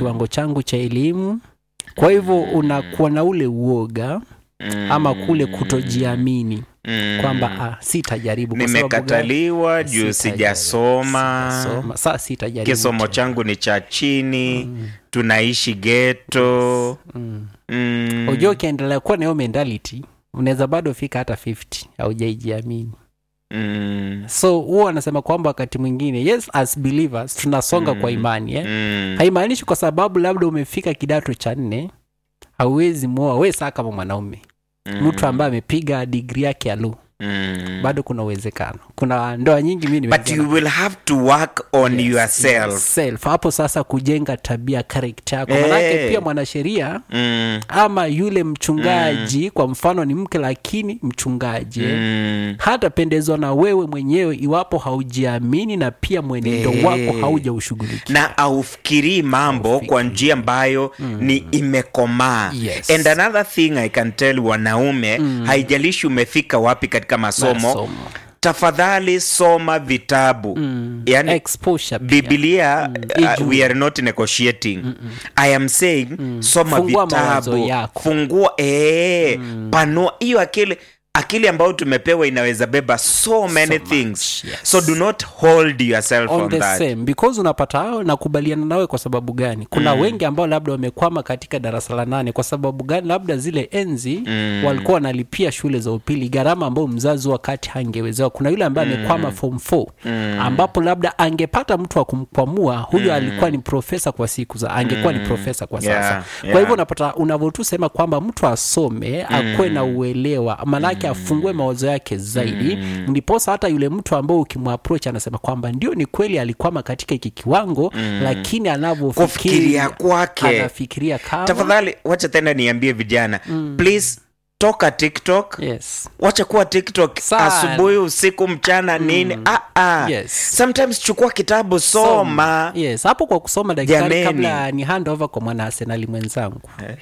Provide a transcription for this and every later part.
kiwango changu cha elimu kwa hivyo unakuwa na ule uoga Mm. ama kule kutojiamini Mm. kwamba ah, sitajaribu kwa sababu gani? nimekataliwa juu Sitajaribu. sijasoma Sijasoma. Sa sitajaribu kisomo tena. changu ni cha chini tunaishi geto Mm. mm. Unajua ukiendelea kuwa na hiyo mentality unaweza bado fika hata 50 haujaijiamini mm. so huwa anasema kwamba wakati mwingine yes as believers tunasonga kwa imani eh? Mm. haimaanishi kwa sababu labda umefika kidato cha nne hauwezi muoa we saa kama mwanaume mtu ambaye amepiga digri yake ya lu Mm. bado kuna uwezekano kuna ndoa nyingi mi but you will have to work on yourself self hapo sasa kujenga tabia karekta yako manake Eh. pia mwanasheria mm. ama yule mchungaji kwa mfano ni mke lakini mchungaji eh, Mm. hatapendezwa na wewe mwenyewe iwapo haujiamini na pia mwenendo Eh. wako haujaushughulikia na aufikirii mambo kwa njia ambayo ni imekomaa Yes. and another thing i can tell wanaume haijalishi umefika wapi katika masomo Masomo. tafadhali soma vitabu yani exposure pia. biblia uh, ijue. we are not negotiating i am saying soma Fungua mawazo vitabu yako. fungua ee, panua hiyo akili akili ambayo tumepewa inaweza beba so many much, things yes. so do not hold yourself on, on the that same because unapata hao nakubaliana nawe kwa sababu gani kuna mm. wengi ambao labda wamekwama katika darasa la nane kwa sababu gani labda zile enzi mm. walikuwa wanalipia shule za upili gharama ambayo mzazi wakati hangewezewa kuna yule ambaye amekwama form 4 mm. ambapo labda angepata mtu wa kumkwamua huyo mm. alikuwa ni profesa kwa siku za angekuwa ni profesa kwa sasa Yeah, kwa yeah. hivyo unapata unavyotusema kwamba mtu asome akuwe na uelewa maanake afungue mawazo yake zaidi ndiposa hata yule mtu ambao ukimwaproach anasema kwamba ndio ni kweli alikwama katika hiki kiwango lakini anavyofikiria Kufikiria kwake. anafikiria kama tafadhali wacha tena niambie vijana please toka tiktok yes wacha kuwa tiktok Sana. asubuhi usiku mchana nini ah, ah. Yes. sometimes chukua kitabu soma yes hapo kwa kusoma daktari Jameni. kabla ni hand over kwa mwana arsenali mwenzangu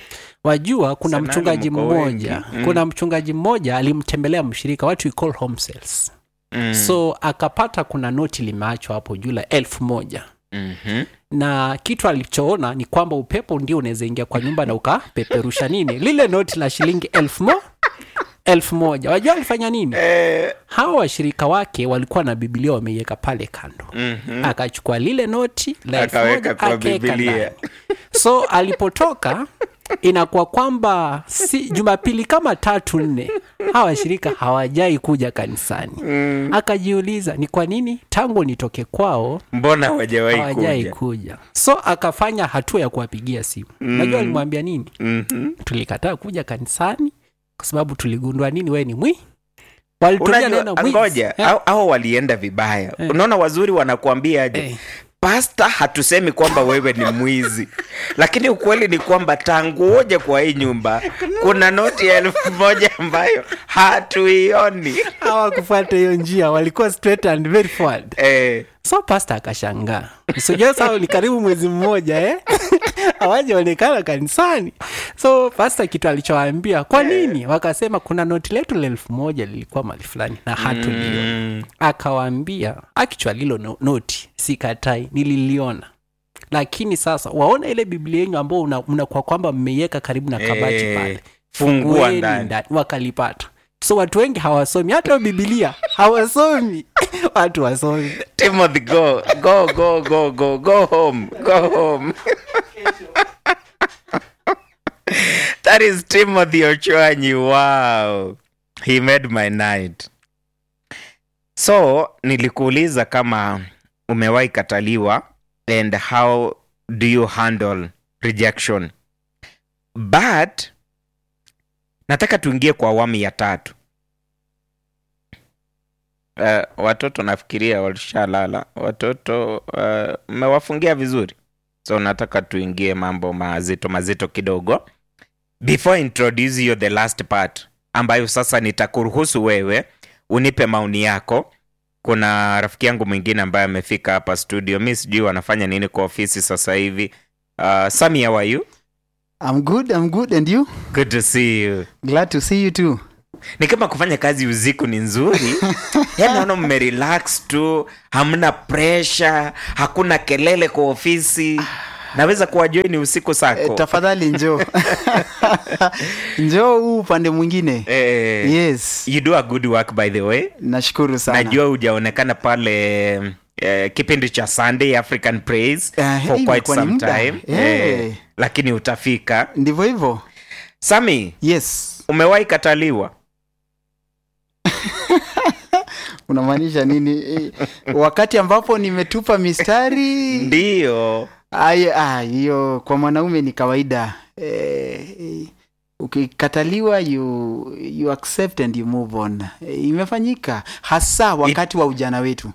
wajua kuna Arsenali mchungaji mko mmoja wengi. Mm. kuna mchungaji mmoja alimtembelea mshirika what we call home sales Mm. so akapata kuna noti limeachwa hapo juu la elfu moja Mhm. na kitu alichoona ni kwamba upepo ndio unaweza ingia kwa nyumba na ukapeperusha nini lile noti la shilingi elfu mo elfu moja wajua alifanya nini Eh, hawa washirika wake walikuwa na bibilia wameiweka pale kando mhm. akachukua lile noti la elfu Akaweka moja kwa akaweka Biblia. ndani. so alipotoka inakuwa kwamba si jumapili kama tatu nne hawa washirika hawajai kuja kanisani mm. akajiuliza ni kwa nini tangu nitoke kwao mbona hawajawahi hawajai kuja kuja so akafanya hatua ya kuwapigia simu najua alimwambia nini Mhm. tulikataa kuja kanisani kwa sababu tuligundua nini we ni mwi walitumia neno unajua mwizi. ngoja Eh, au, au walienda vibaya unaona wazuri wanakuambia aje Eh. pasta hatusemi kwamba wewe ni mwizi lakini ukweli ni kwamba tangu uje kwa hii nyumba kuna noti ya elfu moja ambayo hatuioni hawakufuata hiyo njia walikuwa straight and very forward eh, so pasta akashangaa sijua saa ni karibu mwezi mmoja eh? hawajaonekana kanisani so pasta kitu alichowaambia kwa nini wakasema kuna noti letu la elfu moja lilikuwa mali fulani na hatuliona mm, akawaambia actually hilo no, noti sikatai nililiona lakini sasa waona ile biblia yenyu ambao una- mnakuwa kwamba mmeiweka karibu na kabati Eh, pale fungua Fungueni ndani. ndani wakalipata so watu wengi hawasomi hata hiyo bibilia hawasomi watu wasomi timothy go go go go go go home go home that is timothy ochwanyi wow he made my night so nilikuuliza kama umewahi kataliwa and how do you handle rejection but nataka tuingie kwa awamu ya tatu uh, watoto nafikiria walishalala watoto uh, mmewafungia vizuri so nataka tuingie mambo mazito mazito kidogo before I introduce you the last part ambayo sasa nitakuruhusu wewe unipe maoni yako kuna rafiki yangu mwingine ambaye amefika hapa studio mi sijui wanafanya nini kwa ofisi sasa hivi uh, sami how are you I'm good, I'm good. And you? good to see you Glad to see you too. ni kama kufanya kazi usiku ni nzuri yani naona mmerelax tu hamna pressure hakuna kelele kwa ofisi naweza kuwajoini usiku E, sako tafadhali njoo njoo huu upande mwingine eh, yes you do a good work by the way nashukuru sana najua hujaonekana pale eh, kipindi cha sunday african praise Eh, for hii quite imekuwa ni some muda. time Eh. eh, lakini utafika ndivyo hivyo sami yes umewahi kataliwa unamaanisha nini Eh, wakati ambapo nimetupa mistari ndiyo Ay, ah, hiyo kwa mwanaume ni kawaida eh, eh, ukikataliwa you, you accept and you move on eh, imefanyika hasa wakati wa ujana wetu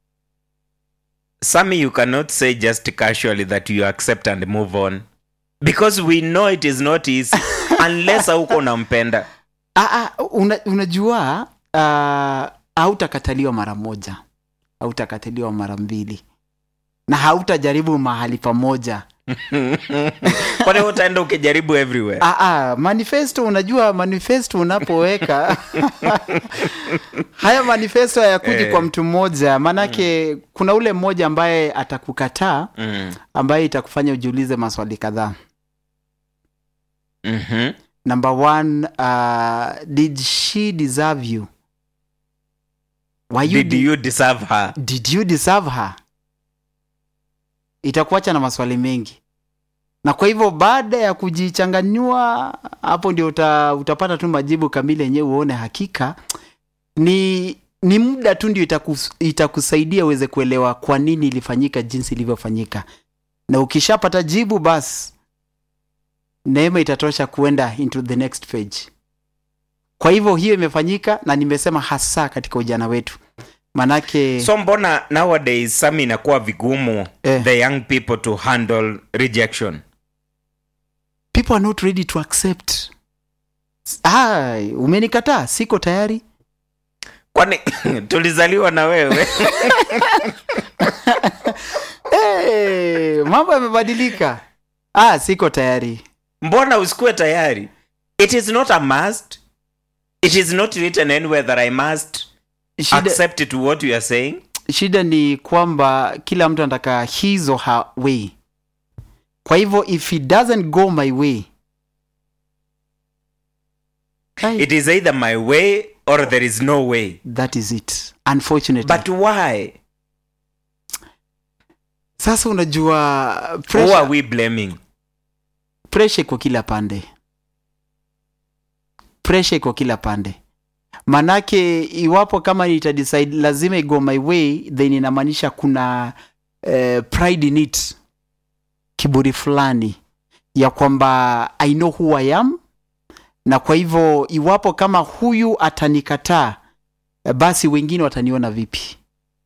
sami you cannot say just casually that you accept and move on because we know it is not easy unless hauko unampenda ah, ah, una, unajua ah, hautakataliwa mara moja hautakataliwa mara mbili na hautajaribu mahali pamoja kwani utaenda ukijaribu everywhere ah, ah, manifesto unajua manifesto unapoweka haya manifesto hayakuji Eh. kwa mtu mmoja maanake kuna ule mmoja ambaye atakukataa mm. ambaye itakufanya ujiulize maswali kadhaa mm-hmm. number one uh, did she deserve you Were you did de- you deserve her did you deserve her itakuacha na maswali mengi na kwa hivyo baada ya kujichanganyua hapo ndio uta, utapata tu majibu kamili yenyewe uone hakika ni ni muda tu ndio itakus, itakusaidia uweze kuelewa kwa nini ilifanyika jinsi ilivyofanyika na ukishapata jibu basi neema itatosha kuenda into the next page kwa hivyo hiyo imefanyika na nimesema hasa katika ujana wetu manake so mbona nowadays sami inakuwa vigumu Eh. the young people to handle rejection people are not ready to accept ah, umenikataa siko tayari kwani tulizaliwa na wewe hey, mambo yamebadilika ah, siko tayari mbona usikuwe tayari it is not a must it is not written anywhere that i must shida, accept it what you are saying shida ni kwamba kila mtu anataka his or her way kwa hivyo if it doesn't go my way Ai, it is either my way or there is no way that is it unfortunately but why sasa unajua who pressure, are we blaming pressure iko kila pande pressure iko kila pande manake iwapo kama nitadecide lazima igo my way then inamaanisha kuna eh, pride in it kiburi fulani ya kwamba i know who i am na kwa hivyo iwapo kama huyu atanikataa eh, basi wengine wataniona vipi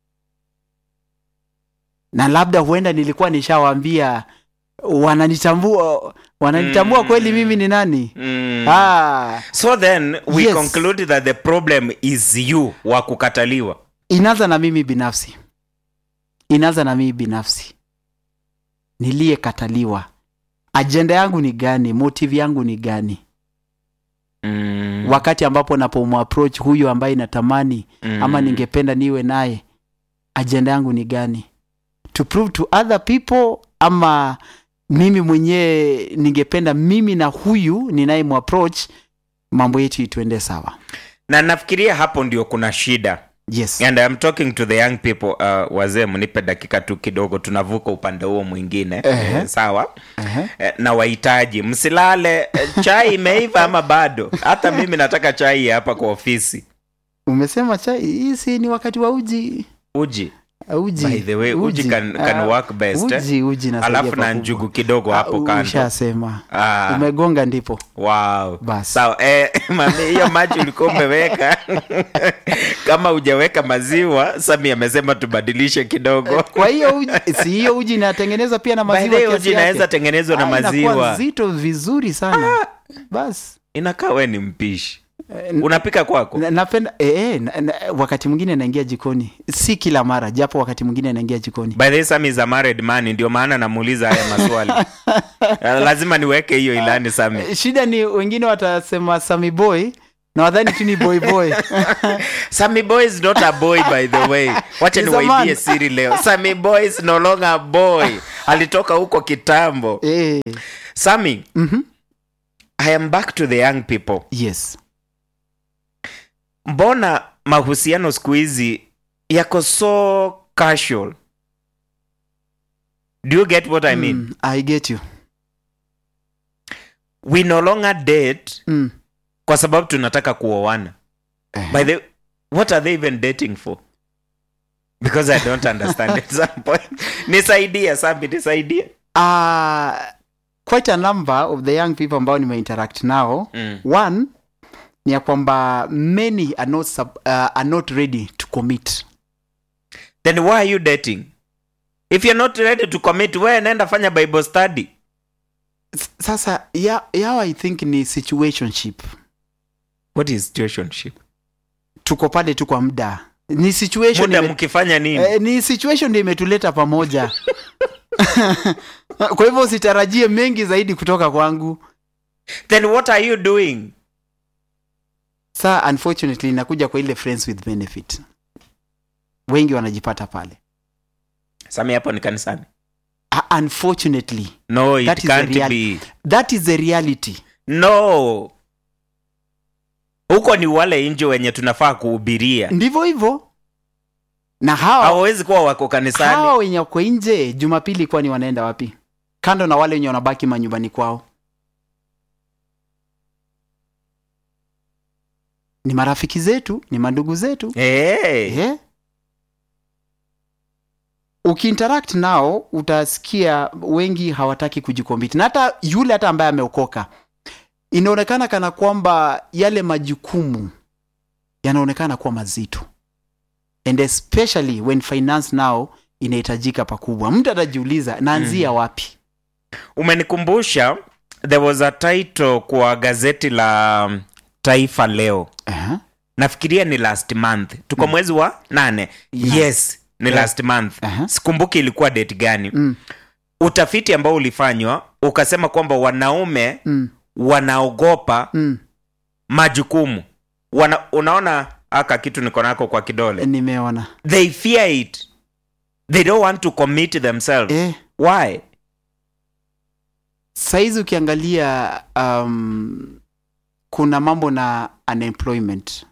na labda huenda nilikuwa nishawaambia wananitambua wananitambua Mm. kweli mimi ni nani mm. ah, so then we Yes. conclude that the problem is you wa kukataliwa inaanza na mimi binafsi inaanza na mimi binafsi niliyekataliwa ajenda yangu ni gani motive yangu ni gani mm. wakati ambapo napomapproach huyu ambaye natamani mm. ama ningependa niwe naye ajenda yangu ni gani to prove to other people ama mimi mwenyewe ningependa mimi na huyu ninayemapproach mambo yetu ituende sawa na nafikiria hapo ndio kuna shida yes and I'm talking to the young people uh, wazee mnipe dakika tu kidogo tunavuka upande huo mwingine Ehe. eh, sawa Ehe. eh, na wahitaji msilale eh, chai imeiva ama bado hata mimi nataka chai hapa kwa ofisi umesema chai hii si ni wakati wa uji uji uji by the way uji, can, can Ah, work best eh? uji uji nasaidia alafu na pakubwa. njugu kidogo hapo Ah, kando ushasema ah, umegonga ndipo wow. basi sawa eh, mami hiyo maji ulikuwa umeweka kama hujaweka maziwa sami amesema tubadilishe kidogo kwa hiyo uji si hiyo uji inatengenezwa pia na By the maziwa way, kiasi uji yake. inaweza tengenezwa na Ah, inakuwa maziwa nzito vizuri sana basi inakaa we ni mpishi Eh, unapika kwako na- napenda eh, eh, na, na, wakati mwingine naingia jikoni si kila mara japo wakati mwingine naingia jikoni by the way, Sami is a married man ndio maana namuuliza haya maswali Eh, lazima niweke hiyo ilani sami Eh, shida ni wengine watasema sami boy na wadhani tu ni boy boy Sammy Boy is not a boy by the way. Wacha He's a niwaibie man. siri leo. Sammy Boy is no longer a boy. Alitoka huko kitambo. eh, Sammy, I am back to the young people. yes Mbona mahusiano siku hizi yako so casual? Do you get what I mean? mm, i get you We no longer date mm. kwa sababu tunataka kuoana. eh. By the what are they even dating for? Because I don't understand at some point. Nisaidie, Sammy, nisaidie. uh, quite a number of the young people ambao nimeinteract nao Mm. one ni ya kwamba many are not, sub, uh, are not ready to commit Then why are you dating? If you're not ready to commit, wewe nenda fanya Bible study. S- sasa ya, yao i think ni situationship What is situationship? tuko pale tu kwa muda ni situation Muda ime- mkifanya nini? eh, ni situation ndio imetuleta pamoja kwa hivyo usitarajie mengi zaidi kutoka kwangu Then what are you doing? sa unfortunately inakuja kwa ile friends with benefit wengi wanajipata pale Sami hapo ni kanisani. Ah, unfortunately No, it That is the can't reality. be. that is the reality No. Huko ni wale nje wenye tunafaa kuhubiria. ndivyo hivyo na hawa Hawawezi kuwa wako hawa kanisani. wenye wako nje jumapili kwani wanaenda wapi kando na wale wenye wanabaki manyumbani kwao ni marafiki zetu ni mandugu zetu Hey. eh? ukiinteract nao utasikia wengi hawataki kujikombiti na hata yule hata ambaye ameokoka inaonekana kana kwamba yale majukumu yanaonekana kuwa mazito and especially when finance now inahitajika pakubwa mtu atajiuliza naanzia wapi Umenikumbusha there was a title kwa gazeti la um, Taifa leo. uh-huh. Nafikiria ni last month. Tuko mwezi wa nane. Yeah. Yes, ni Yeah. last month. Aha. Sikumbuki ilikuwa date gani. mm. Utafiti ambao ulifanywa ukasema kwamba wanaume Mm. wanaogopa Mm. majukumu. Wana, unaona aka kitu niko nako kwa kidole. nimeona They fear it. They don't want to commit themselves. eh, Why? saizi ukiangalia um, kuna mambo na unemployment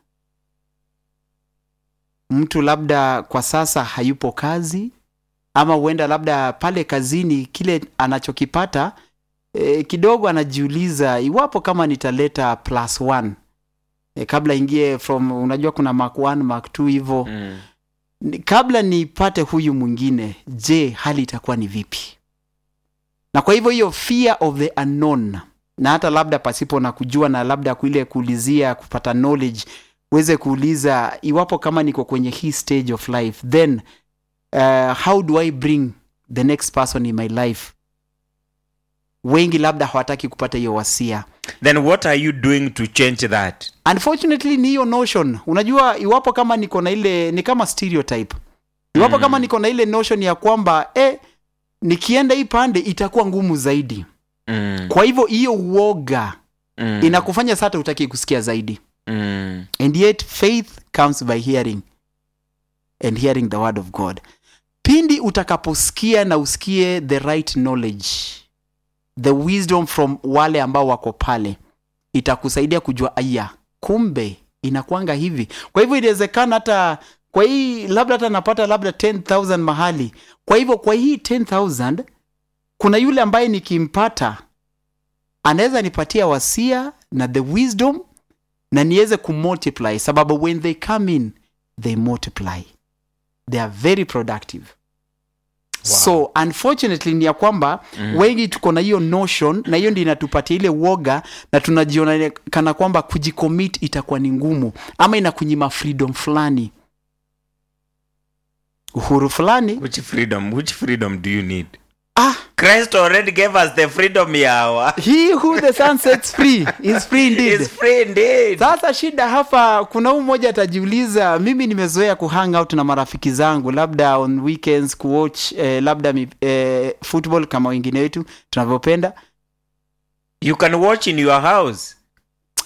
mtu labda kwa sasa hayupo kazi ama huenda labda pale kazini kile anachokipata e, kidogo anajiuliza iwapo kama nitaleta plus one e, kabla ingie from unajua kuna mark 1 mark 2 hivo Mm. ni- kabla nipate huyu mwingine je hali itakuwa ni vipi na kwa hivyo hiyo fear of the unknown na hata labda pasipo na kujua na labda kuile kuulizia kupata knowledge uweze kuuliza iwapo kama niko kwenye hii stage of life then uh, how do i bring the next person in my life wengi labda hawataki kupata hiyo wasia Then what are you doing to change that? unfortunately ni hiyo notion unajua iwapo kama niko na ile ni kama stereotype iwapo Mm. kama niko na ile notion ya kwamba eh, nikienda hii pande itakuwa ngumu zaidi Mm. kwa hivyo hiyo uoga Mm. inakufanya sata utaki kusikia zaidi Mm. and yet faith comes by hearing and hearing the word of god pindi utakaposikia na usikie the right knowledge the wisdom from wale ambao wako pale itakusaidia kujua aya kumbe inakwanga hivi kwa hivyo inawezekana hata kwa hii labda hata napata labda 10000 mahali kwa hivyo kwa hii 10000 kuna yule ambaye nikimpata anaweza nipatia wasia na the wisdom na niweze kumultiply sababu when they come in they multiply they are very productive Wow. so unfortunately ni ya kwamba mm. wengi tuko na hiyo notion na hiyo ndio inatupatia ile woga na tunajiona kana kwamba kujicommit itakuwa ni ngumu ama inakunyima freedom fulani uhuru fulani Which freedom? Which freedom do you need? ah Christ already gave us the freedom yawa. he who the sun sets free is free indeed It's free indeed. sasa shida hapa kuna huu mmoja atajiuliza mimi nimezoea kuhang out na marafiki zangu labda on weekends kuwatch eh, labda mi, eh, football kama wengine wetu tunavyopenda You can watch in your house.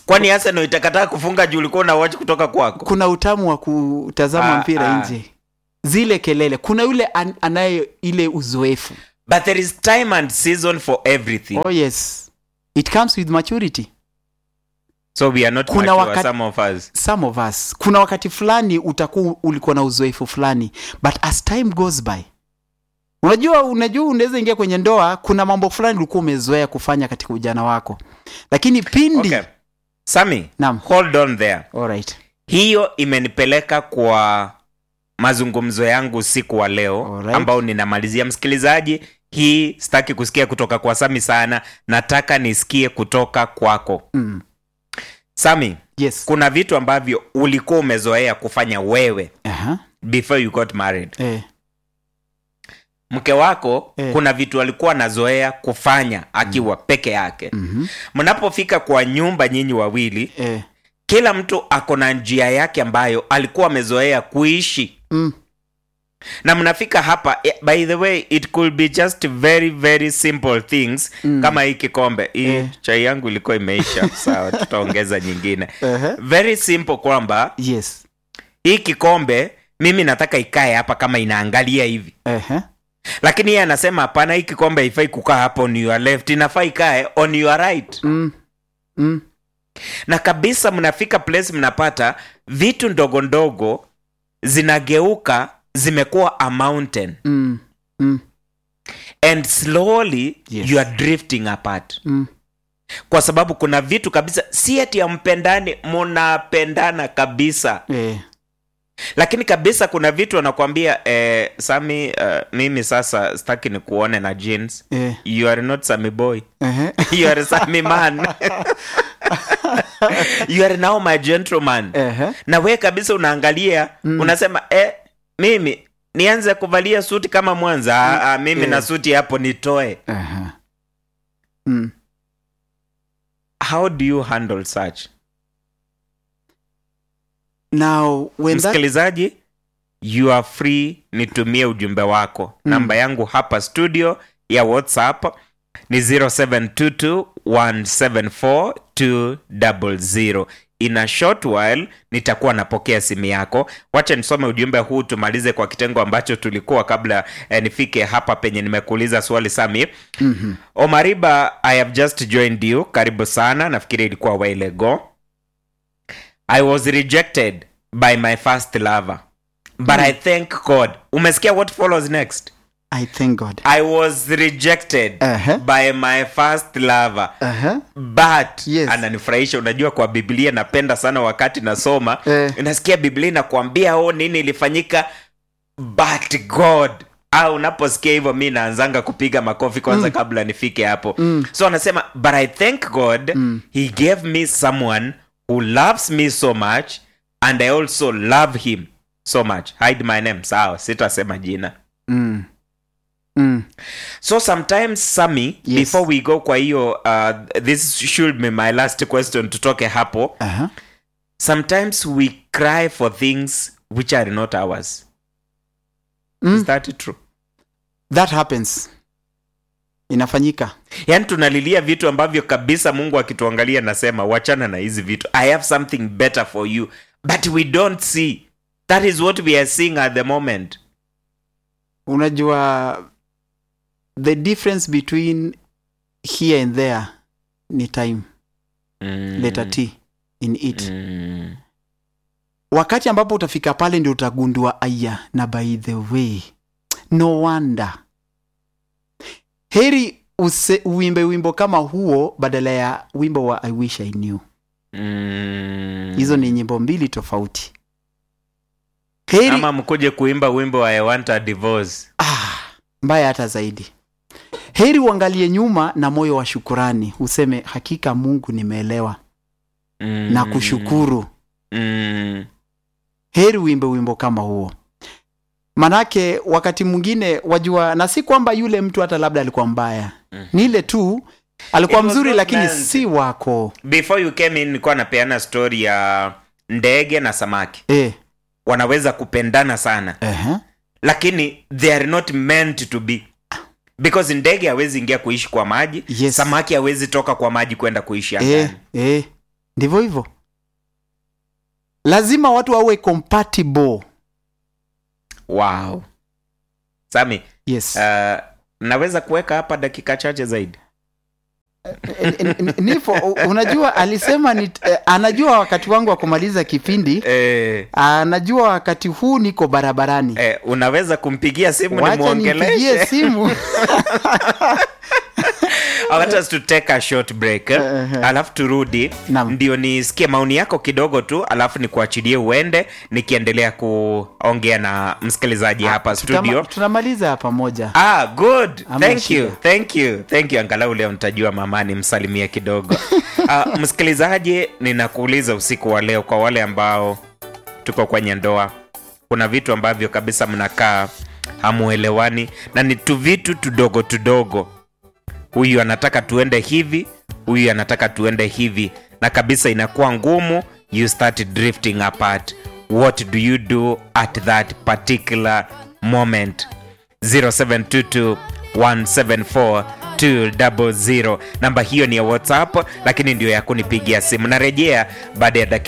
kwani arsenal itakataa kufunga juu ulikuwa una watch kutoka kwako kuna utamu wa kutazama Ah, mpira ah. nje zile kelele kuna yule an, anaye ile uzoefu but there is time and season for everything oh yes it comes with maturity so we are not Kuna mature, wakati- some of us some of us kuna wakati fulani utakuwa ulikuwa na uzoefu fulani but as time goes by unajua unajua unaweza ingia kwenye ndoa kuna mambo fulani ulikuwa umezoea kufanya katika ujana wako lakini pindi okay. sami Naam. hold on there Alright. hiyo imenipeleka kwa mazungumzo yangu usiku wa leo Alright. ambao ninamalizia msikilizaji hii sitaki kusikia kutoka kwa sami sana nataka nisikie kutoka kwako Mm. sami yes kuna vitu ambavyo ulikuwa umezoea kufanya wewe Aha. before you got married Eh. mke wako Eh. kuna vitu alikuwa anazoea kufanya akiwa peke yake Mhm. mnapofika kwa nyumba nyinyi wawili Eh. kila mtu ako na njia yake ambayo alikuwa amezoea kuishi Mm. na mnafika hapa eh, by the way it could be just very very simple things Mm. kama hii kikombe hii Eh. chai yangu ilikuwa imeisha sawa tutaongeza nyingine Aha. very simple kwamba yes hii kikombe mimi nataka ikae hapa kama inaangalia hivi Aha. lakini yeye anasema hapana hii kikombe haifai kukaa hapa on your left inafaa ikae on your right Mm. Mm. na kabisa mnafika place mnapata vitu ndogo ndogo zinageuka zimekuwa a mountain Mm. Mm. and slowly Yes. you are drifting apart Mm. kwa sababu kuna vitu kabisa si ati ampendani munapendana kabisa Eh. lakini kabisa kuna vitu anakwambia eh, sami uh, mimi sasa sitaki ni kuone na jeans Eh. you are not sami boy Aha. you are sami man you are now my gentleman Aha. na we kabisa unaangalia Mm. unasema eh, mimi nianze kuvalia suti kama mwanza ah, ah, mimi Eh. na suti hapo nitoe Aha. Mm. how do you handle such now when that msikilizaji you are free nitumie ujumbe wako Mm. namba yangu hapa studio ya whatsapp ni 0722174200 in a short while nitakuwa napokea simu yako wacha nisome ujumbe huu tumalize kwa kitengo ambacho tulikuwa kabla eh, nifike hapa penye nimekuuliza swali sami Mhm. omariba i have just joined you karibu sana nafikiri ilikuwa a while ago i was rejected by my first lover but i thank god umesikia what follows next i thank god i was rejected Aha. by my first lover Aha. but Yes. ananifurahisha unajua kwa biblia napenda sana wakati nasoma Eh. nasikia biblia inakuambia o nini ilifanyika but god au unaposikia hivyo mi naanzanga kupiga makofi kwanza mm. kabla nifike hapo Mm. so anasema but i thank god Mm. he gave me someone who loves me so much and i also love him so much hide my name sawa sitasema jina Mm. Mm. so sometimes sami Yes. before we go kwa hiyo uh, this should be my last question tutoke hapo Aha. sometimes we cry for things which are not ours Mm. is that true that happens inafanyika yaani tunalilia vitu ambavyo kabisa mungu akituangalia nasema wachana na hizi vitu i have something better for you but we don't see that is what we are seeing at the moment unajua the difference between here and there ni time mm. letter t in it mm. wakati ambapo utafika pale ndio utagundua aya na by the way no wonder heri use, uimbe wimbo kama huo badala ya wimbo wa i wish i knew Mm. hizo ni nyimbo mbili tofauti heri ama mkuje kuimba wimbo wa I want a divorce ah, mbaya hata zaidi heri uangalie nyuma na moyo wa shukurani useme hakika mungu nimeelewa mm. na kushukuru mm. heri uimbe wimbo kama huo manake wakati mwingine wajua na si kwamba yule mtu hata labda alikuwa mbaya Mhm. ni ile tu alikuwa It was mzuri not lakini meant. si wako before you came in nilikuwa napeana story ya ndege na samaki eh, wanaweza kupendana sana uh-huh. lakini they are not meant to be because ndege hawezi ingia kuishi kwa maji Yes. samaki hawezi toka kwa maji kwenda kuishi angani eh, eh. ndivyo hivyo lazima watu wawe compatible wow sami yes uh, naweza kuweka hapa dakika chache zaidi N- n- n- nipo u- unajua alisema ni, eh, anajua wakati wangu wa kumaliza kipindi eh, anajua wakati huu niko barabarani eh, unaweza kumpigia simu wacha nimpigie nimwongeleshe simu I want us to take a short break eh? Uh-huh. alafu turudi Naam. ndio nisikie maoni yako kidogo tu alafu nikuachilie uende nikiendelea kuongea na msikilizaji hapa Tutama- studio tunamaliza pamoja ah good Hamna thank shida. you thank you thank you angalau leo mtajua mamani msalimie kidogo uh, msikilizaji ninakuuliza usiku wa leo kwa wale ambao tuko kwenye ndoa kuna vitu ambavyo kabisa mnakaa hamuelewani na ni tu vitu tudogo tudogo huyu anataka tuende hivi huyu anataka tuende hivi na kabisa inakuwa ngumu you start drifting apart what do you do at that particular moment 0722 174 200 namba hiyo ni ya whatsapp lakini ndio ya kunipigia simu narejea baada ya dakika